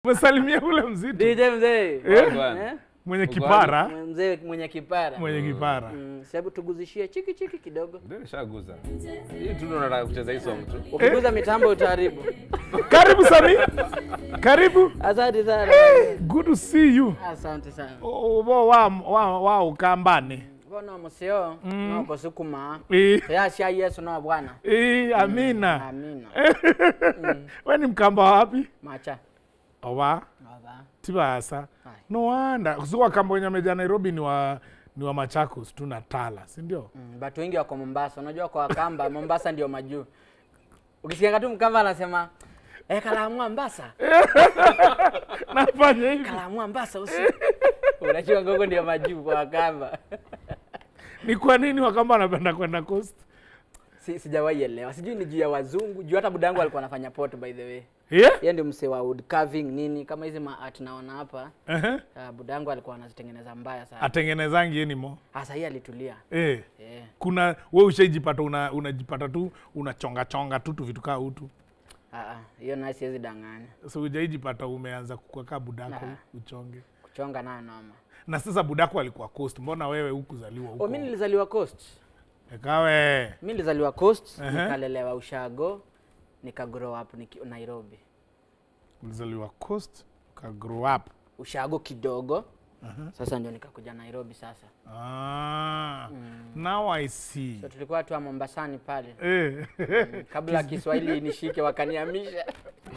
Umesalimia ule mzito DJ mzee. Eh? Bwana. Eh? mwenye Uko kipara, Mzee mwenye kipara. mwenye kipara. Mm, Sababu tuguzishie chiki chiki kidogo. Ndio nishaguza. Hii tu ndo nataka kucheza hii song tu. Ukiguza mitambo utaharibu. Karibu Sami, karibu. Asante sana. Good to see you. Asante sana. O- o- wa wa wa ukambane. Bona museo no kusukuma. Eh, Ya sia Yesu no bwana. eh, amina. Amina. We ni mkamba wapi? Macha. Owa Baba. tibasa. Hai. No wonder. Kusuka kamba wenye wameja Nairobi ni wa ni wa Machakos tu na Tala, si ndio? Mm, Watu wengi wako Mombasa. Unajua kwa Wakamba Mombasa ndio majuu. Ukisikia tu Mkamba anasema eh, Kalamu Mombasa. Nafanya hivi. Kalamu Mombasa usi. Unajua gogo ndio majuu kwa Wakamba. Ni kwa nini wakamba wanapenda kwenda coast? Si, sijawahi elewa. Sijui ni juu ya wazungu. Juu hata budangu alikuwa anafanya pot by the way. Yeah? Yeye ndio msee wa wood carving nini kama hizi ma art naona hapa. Uh-huh. Uh, budangu alikuwa anazitengeneza mbaya sana. Atengenezangi yeni mo. Sasa hii alitulia. Eh. Eh. Kuna we ushaijipata una, unajipata tu unachonga chonga tu tu vitu kaa utu. Ah, ah, hiyo naye siwezi danganya. So ujaijipata umeanza kukwaka budako Nah. uchonge. Kuchonga nayo noma. Na sasa budako alikuwa coast, mbona wewe hukuzaliwa Oh, huko? mimi nilizaliwa Coast. Ekawe. Mimi nilizaliwa Coast, Ehe. nikalelewa Ushago, nika grow up niki, Nairobi. Ulizaliwa coast, ka grow up. Ushago kidogo. Sasa ndio nikakuja Nairobi sasa. Ah. Now I see. So tulikuwa tu wa Mombasani pale. Eh. Kabla Kiswahili nishike wakanihamisha.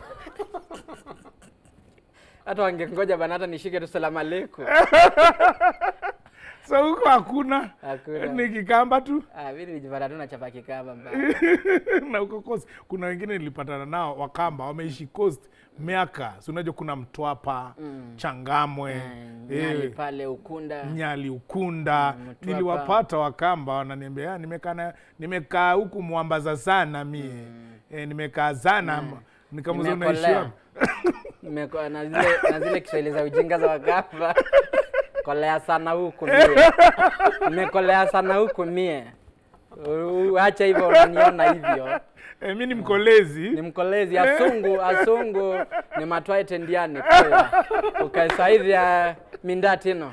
Hata wangengoja bana hata nishike tu salamu aleikum. so huko hakuna Hakuna. ni kikamba tu Ah, mimi nilijipata tu nachapa kikamba mbaya. na huko coast kuna wengine nilipatana nao wakamba wameishi coast miaka si unajua kuna mtwapa changamwe Eh, Nyali eh, pale Ukunda. nyali ukunda Mm, Mtwapa. niliwapata wakamba wananiambia "Ah, nimekaa na- nimekaa huku mwambaza sana mie eh, nimekaa sana nikamuza unaishi Nimekolea. wapi?" Nimeko- na zile na zile Kiswahili za ujinga za Wakamba. Kolea sana huku mie. Nimekolea sana huku mie. U- Acha hivyo unaniona hivyo. eh, mi ni mkolezi Ni mkolezi asungu asungu ni matwae tendiane kwa. Ukaisaizi ya mindatino.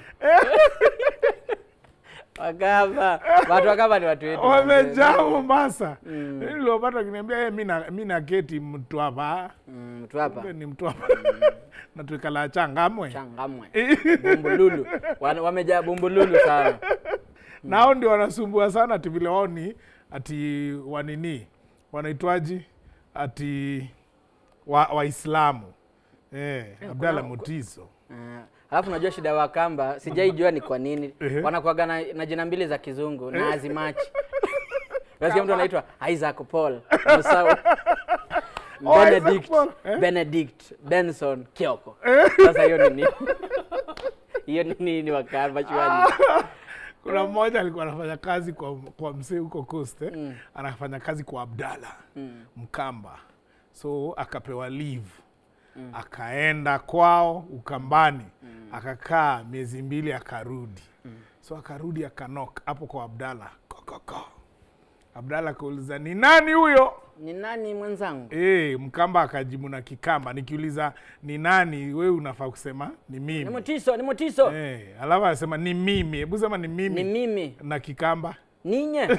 Wakamba. Watu wakamba ni watu wetu. wamejaa Mombasa niliwapata kiniambia "Eh, mi na- mi naketi mtwapa Mm, mtu hapa. Kumbe ni mtwapa na tuikala changamwe Changamwe. Bumbululu. Wana- Wamejaa bumbululu sana. nao ndio wanasumbua sana ati vile wao ni ati wanini wanaitwaji ati wa- waislamu eh, Abdalla kuna- Mutiso Uh, alafu unajua shida ya Wakamba sijaijua ni kwa nini Ehe. wanakuaga na, na jina mbili za kizungu na hazimachi. Unasikia mtu anaitwa Isaac Paul Musau Oh, Isaac Benedict Paul, eh? Benedict Benson Kioko. Sasa hiyo ni nini? Hiyo ni nini Wakamba chwani? kuna mmoja alikuwa anafanya kazi kwa, kwa msee huko coast eh? anafanya kazi kwa Abdalla Mkamba so akapewa leave akaenda kwao Ukambani akakaa miezi mbili akarudi so akarudi akanok hapo kwa Abdalla kokoko Abdalla akauliza ni nani huyo Ni nani mwenzangu? e, Mkamba akajibu na Kikamba nikiuliza ni nani wewe unafaa kusema ni Ni mimi Mutiso, ni Mutiso. Eh, alafu anasema ni mimi hebu sema ni mimi Ni mimi. na Kikamba Ninye.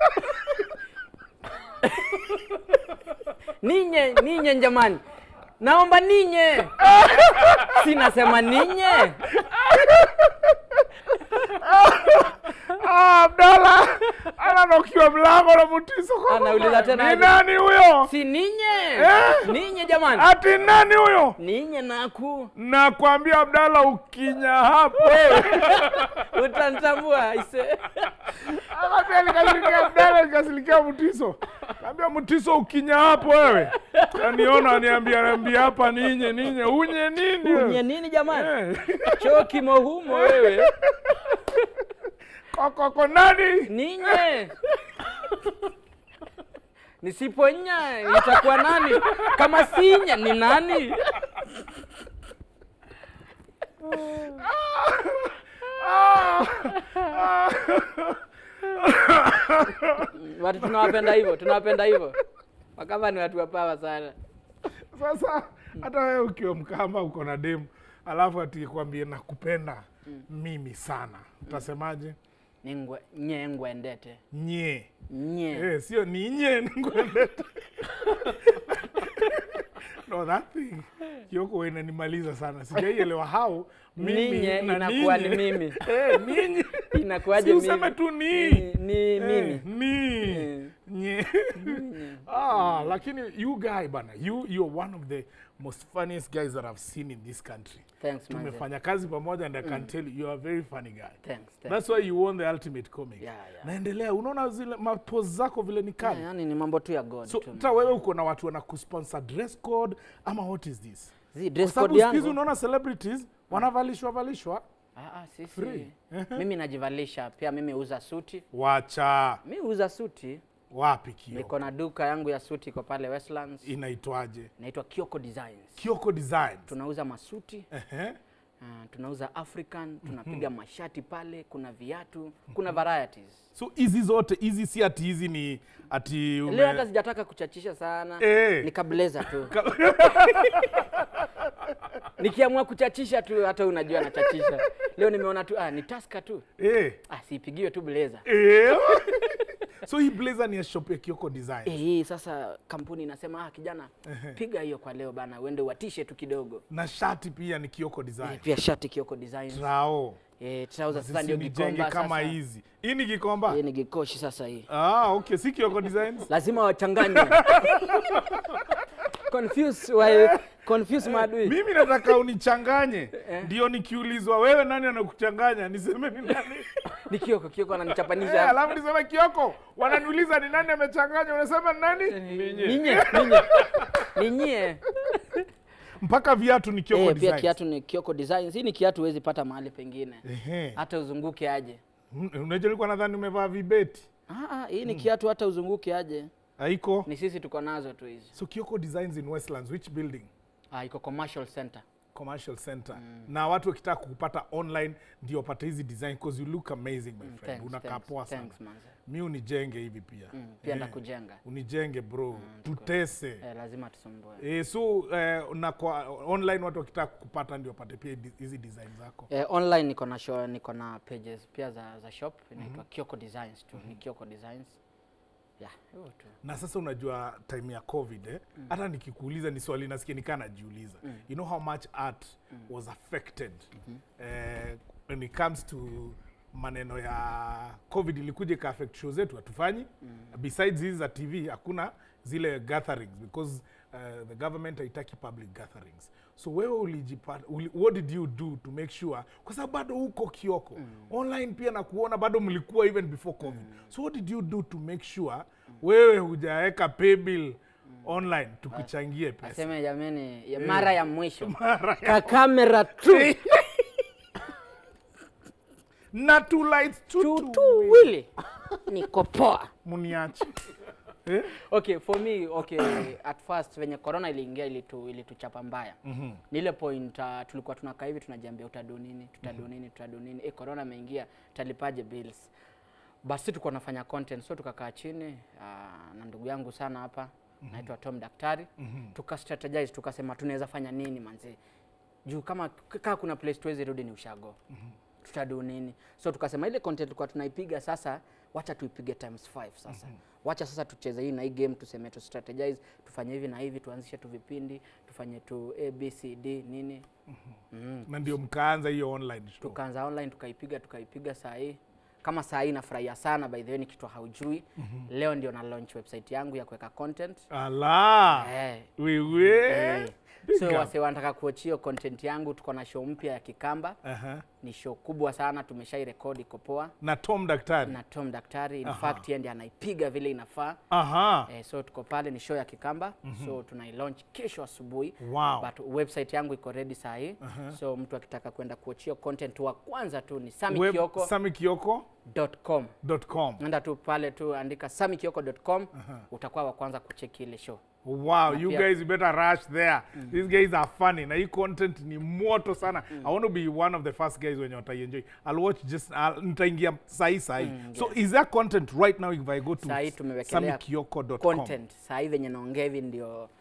ninye, ninye jamani. Naomba ninye. Si nasema ninye. Ah, Abdalla ananokiwa mlango na Mutiso kwa Anauliza mama. tena ni aje? nani huyo? Si ninye. Eh? Ninye jamani. Ati nani huyo? Ninye naku. Nakwambia Abdalla, ukinya hapo Utanitambua ise. Akambia nikasilikia Abdalla, nikasilikia Mutiso. Kaambia Mutiso, ukinya hapo wewe. Aniona aniambia aniambia hapa ninye ninye unye nini? wewe? Unye nini jamani? Eh. Choo kimo humo wewe. Kokoko nani? Ninye. Nisiponya itakuwa nani? Kama sinya ni nani? Watu tunawapenda hivyo, tunawapenda hivyo. Wakamba ni watu wapawa sana. Sasa hata wewe ukiwa mkamba uko na demu alafu atikwambie nakupenda mimi sana utasemaje ningwe nye ngwendete nye nye Eh, sio ni nye ngwendete no that thing kioko inanimaliza sana sijaielewa how mimi Ninye na inakuwa ni ninyi- mimi. eh, ninyi inakuwaje si mimi? useme tu ni Ni- ni Eh, mimi ni Eh. nye ah lakini you guy bana you you're one of the most funniest guys that I've seen in this country thanks man tumefanya kazi pamoja and I can tell you you're a very funny guy thanks thanks That's why you won the ultimate comic. Yeah, yeah. Naendelea, unaona zile mapose zako vile ni kali. yeah, yani ni mambo tu ya god So tu hata wewe uko na watu wana kusponsor dress code ama what is this? Zi, Kwa dress sababu code siku hizi yangu unaona celebrities wanavalishwa valishwa. ah, ah, sisi Free. mimi najivalisha pia mimi uza suti Wacha mi uza suti wapi kio? niko na duka yangu ya suti iko pale Westlands Inaitwaje? inaitwa Kioko Designs Kioko Designs. tunauza masuti Ehe. uh, tunauza African tunapiga mashati pale kuna viatu kuna varieties So hizi zote hizi si ati hizi ni ati ume... leo hata sijataka kuchachisha sana Eh. nikableza tu nikiamua kuchachisha tu hata unajua nachachisha leo nimeona tu ah, ni taska tu eh. ah, siipigiwe tu blazer Eh. so hii blazer ni ya shop ya Kioko Designs. Eh, hii sasa kampuni inasema ah, kijana piga hiyo kwa leo bana uende watishe tu kidogo Na shati pia ni Kioko eh, Designs. pia shati Kioko Designs Trao. eh, trouser sasa Sisi ndio nijenge gikomba kama sasa hizi. Hii ni Gikomba? hii ni gikoshi sasa hii Ah, okay, si Kioko Designs. lazima wachanganye confuse wa confuse maadui Mimi nataka unichanganye, ndio nikiulizwa wewe nani anakuchanganya niseme ni nani. ni Kioko Kioko Eh, ananichapanisha alafu niseme Kioko, wananiuliza ni nani amechanganya, unasema ni nani? ninye ninye ninye Mpaka viatu ni Kioko eh, pia Designs. kiatu ni Kioko Designs hii ni kiatu huwezi pata mahali pengine Ehe. hata uzunguke aje Mm, Unajua nilikuwa nadhani umevaa vibeti. ah, ah, hii ni kiatu hata uzunguke aje Haiko. ni sisi tuko nazo tu hizi So Kioko Designs in Westlands, which building? ah, iko commercial center Commercial Center. Na watu wakitaka kukupata online ndio wapate hizi design because you look amazing my friend. thanks, Unakaa thanks, poa sana. thanks, manze. Mi unijenge hivi pia. Mm, pia Eh, ndakujenga Unijenge bro. Tutese. eh, lazima tusumbue Eh, so eh, na kwa online watu wakitaka kupata ndio wapate pia di- hizi design zako. Eh, online niko na show, niko na pages pia za, za shop inaitwa Kioko Designs tu ni Kioko Designs yeah hiyo tu Na sasa unajua time ya COVID eh, hata nikikuuliza ni swali nasikia nikaa najiuliza. You know how much art was affected eh, when it comes to maneno ya COVID ilikuja ika affect show zetu hatufanyi. Besides hizi za TV hakuna zile gatherings because uh, the government haitaki public gatherings. So wewe ulijipata uli, what did you do to make sure kwa sababu bado huko Kioko online pia na kuona bado mlikuwa even before COVID. So what did you do to make sure wewe hujaweka pay bill online tukuchangie pesa? aseme jameni ya mara ya mwisho ka kamera tu Na two lights tu tu tu. tu wili niko poa Muniache. eh? okay for me okay at first venye corona iliingia ilitu ilituchapa mbaya mm-hmm. ni ile point uh, tulikuwa tunakaa hivi tunajiambia utadu nini tutadu nini tutadu nini eh corona imeingia talipaje bills basi tulikuwa tunafanya content so tukakaa chini uh, na ndugu yangu sana hapa mm-hmm. naitwa Tom Daktari mm-hmm. tuka strategize tukasema tunaweza fanya nini manzi juu kama kaa kuna place tuwezi rudi ni ushago mm-hmm. tutadu nini so tukasema ile content tulikuwa tunaipiga sasa wacha tuipige times 5 sasa mm-hmm. wacha sasa tucheze hii na hii game tuseme tu strategize tufanye hivi na hivi tuanzishe tu vipindi tufanye tu abcd nini Na ndio mkaanza hiyo online show. tukaanza online tukaipiga tukaipiga saa hii kama saa hii nafurahia sana by the way ni kitu haujui mm-hmm. leo ndio na launch website yangu ya kuweka content Ala. eh, Wewe. eh. Big so up. wase wanataka kuachia content yangu tuko na show mpya ya kikamba Aha. ni show kubwa sana tumeshairekodi iko poa Na Tom Daktari. na tom daktari in Aha. fact yeye ndiye anaipiga vile inafaa Aha. Eh, so tuko pale ni show ya Kikamba mm-hmm. so tunailaunch kesho asubuhi Wow. but website yangu iko ready saa hii uh-huh. so mtu akitaka kwenda kuachia content wa kwanza tu ni Web- samikioko.com samikioko.com. nenda tu pale tu andika samikioko.com utakuwa wa kwanza kucheki ile show Wow, you pia- guys better rush there. These guys are funny. Na hii content ni moto sana. I want to be one of the first guys wenye wataienjoy. I'll watch just I'll, nitaingia sahi sahi. So is there content right now if I go to Saa hii tumewekelea samikioko.com? content saa hii venye naongea hivi ndio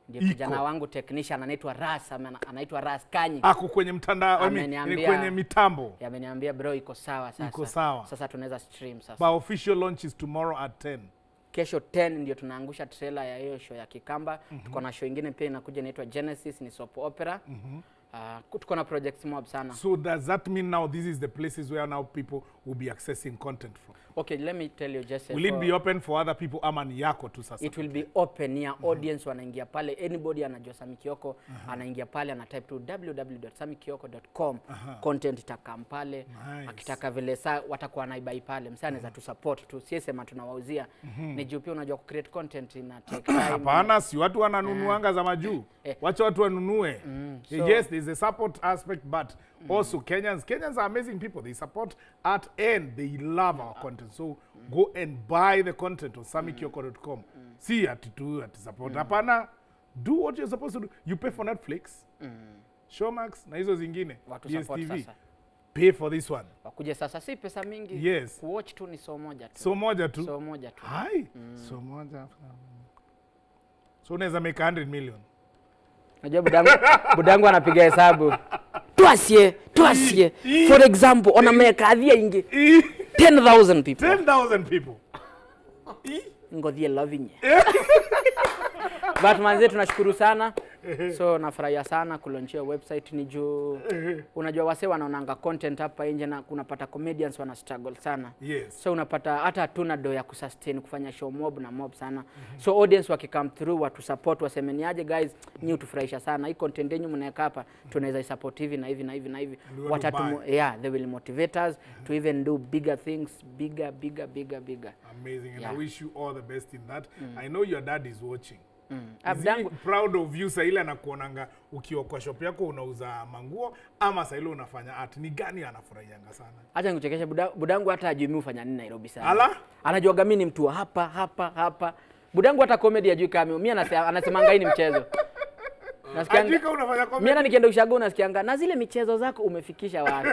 ndio Iko. kijana wangu technician anaitwa Ras ama- anaitwa Ras Kanyi ako kwenye mtandao I mean, ni Ameniambia- kwenye mitambo ameniambia bro iko sawa sasa Iko sawa. sasa tunaweza stream sasa but official launch is tomorrow at 10 kesho 10 ndio tunaangusha trailer ya hiyo show ya Kikamba. Tuko na show ingine pia inakuja inaitwa Genesis, ni soap opera. Uh, tuko na projects mob sana. so does that mean now this is the places where now people will be accessing content from Okay, let me tell you just will it be open for other people ama ni yako tu sasa it will be open ya audience wanaingia pale anybody anajua Sami Kioko anaingia pale ana type tu www.samikioko.com content itakam pale Nice. akitaka vile saa watakuwa naibai pale msee anaweza tu support tu sie sema tunawauzia ni juu pia unajua ku create content ina take time hapana si watu wananunuanga za majuu Eh. wacha watu wanunue so- yes there's a support aspect but also kenyans kenyans are amazing people they support art and they love our content so go and buy the content on samikioko.com si ati tu ati support hapana do what you're supposed to do you pay for netflix showmax na hizo zingine Watu support DSTV. sasa. pay for this one wakuje sasa si pesa mingi Yes. kuwatch tu ni so moja tu so moja tu so moja tu hai so moja so unaweza make 100 million Najua budangu, budangu anapiga hesabu twasie twasie for example ona mekadhia ingi 10000 people 10000 people ngodhie lovinye but manzie tunashukuru sana so nafurahia sana kulonchia website ni juu unajua wase wanaonanga content hapa nje na kunapata comedians wana struggle sana yes so unapata hata hatuna do ya kusustain kufanya show mob na mob sana so audience wakikam through watu support wasemeniaje guys nyi utufurahisha sana hii content yenyu mnaweka hapa tunaweza isupport hivi na hivi na hivi na hivi And we want to watatu buy. yeah they will motivate us to even do bigger things bigger bigger bigger bigger amazing and Yeah. i wish you all the best in that i know your dad is watching Ah, Is he budangu- proud of you saa ile anakuonanga ukiwa kwa shop yako unauza manguo ama saa ile unafanya art ni gani anafurahianga sana Acha nikuchekeshe buda, budangu hata ajui mimi hufanya nini Nairobi sana. Ala? Anajuaga mimi ni mtu wa hapa hapa hapa. Budangu hata comedy ajui kama mimi anasema anasemanga hii ni mchezo. Nasikianga ajika unafanya mimi comedy hata nikienda ushago nasikianga na zile michezo zako umefikisha wapi?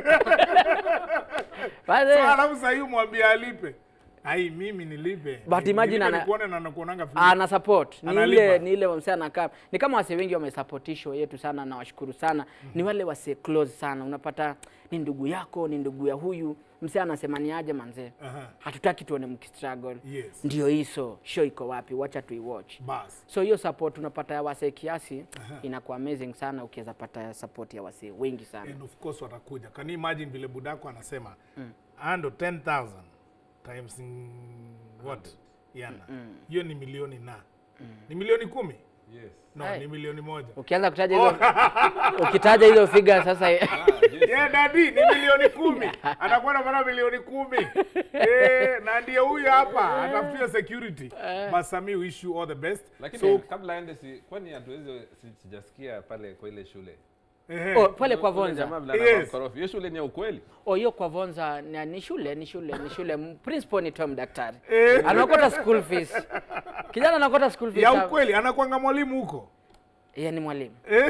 Basi so alafu saa hii umwambie alipe ai mimi nilipe But Ni- imagine nilipe ana- nikuone na nakuonanga free. ana support ni Analipa. ile ni ile msee anakaa ni kama wase wengi wamesupport hii show yetu sana na washukuru sana ni wale wase close sana unapata ni ndugu yako ni ndugu ya huyu msee anasema ni aje manzee Aha. hatutaki tuone mkistruggle Yes. ndio hiso show iko wapi wacha tuiwatch bas so hiyo support unapata ya wasee kiasi inakuwa amazing sana ukiweza pata support ya wasee wengi sana and of course watakuja can you imagine vile budako anasema ando 10000 times mm, what yana hiyo ni milioni na ni milioni kumi Yes. no Hai. ni milioni moja ukianza kutaja hizo ukitaja hizo figure sasa Ah, yes. yeah, dadi ni milioni kumi anakuwa napata milioni kumi eh, na ndiye huyu hapa atafutia security but Sami wish you all the best Lakini so kabla aende si kwani hatuwezi si- sijasikia pale kwa ile shule. ehe, oh, pale kwa Ule Vonza jamaa vile anakuwa Yes. mkorofi. Hiyo shule ni ya ukweli. Oh, hiyo kwa Vonza ni, ni shule ni shule ni shule M- principal ni Tom daktari Eh. anakota school fees kijana anakota school fees ya sa- ukweli anakwanga mwalimu huko yeye ni mwalimu eh,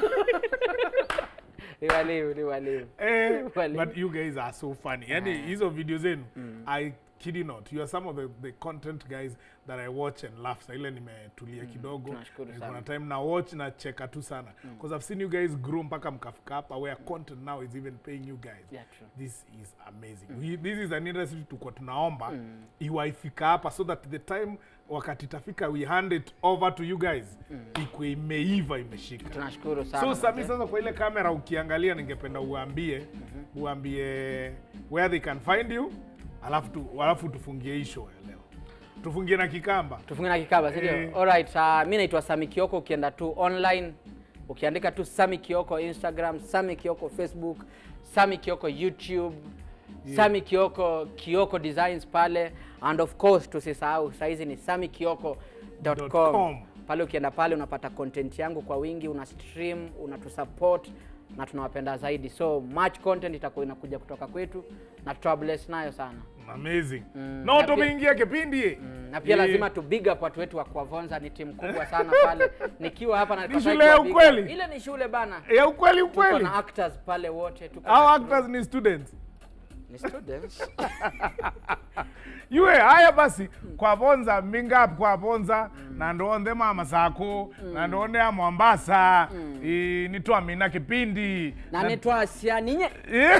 ni mwalimu ni mwalimu eh, Walimu. but you guys are so funny yani hizo video zenu i kid you not you are some of the, the content guys that i watch and laugh sa ile nimetulia kidogo tunashukuru Eh, sana. kuna time na watch na cheka tu sana because i've seen you guys grow mpaka mkafika hapa where content now is even paying you guys Yeah, true. this is amazing We, this is an industry tuko tunaomba iwaifika hapa so that the time wakati itafika we hand it over to you guys ikwe imeiva imeshika tunashukuru sana so sami manze. sasa kwa ile kamera ukiangalia ningependa uambie uambie where they can find you alafu tu, alafu tufungie hii show ya leo tufungie na kikamba tufunge na kikaba si ndio? Eh. Alright, uh, mi naitwa Sami Kioko. Ukienda tu online ukiandika tu Sami Kioko Instagram, Sami Kioko Facebook, Sami Kioko YouTube, Sami Kioko Kioko Designs pale, and of course tusisahau saizi ni samikioko.com. com. Pale ukienda pale unapata content yangu kwa wingi, una stream, unatusupport na tunawapenda zaidi, so much content itakuwa inakuja kutoka kwetu na tutawabless nayo sana. amazing Mm, no na pia- tumeingia kipindi na pia Eh, lazima tu big up watu wetu wa Kwavonza, ni timu kubwa sana pale. Nikiwa hapa na Ni shule ya ukweli? ile ni shule bana. ya ukweli Tuko ukweli na actors pale wote tuko our na actors ni students Ni students. yue haya basi kwavonza mingapi kwavonza na ndonde mama zako na ndonde ya mwambasa i, nitwa mina kipindi Na nitwasia ninye.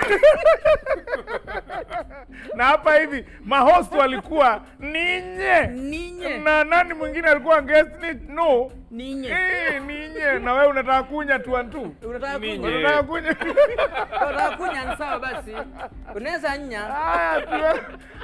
na hapa hivi mahost walikuwa ninye Ninye. na nani mwingine alikuwa guest ni no Ninye. Eh, ninye na wewe unataka kunya tu antu Unataka Ninye. kunya? unataka kunya Unataka kunya ni sawa basi. Unaweza nya. haya tu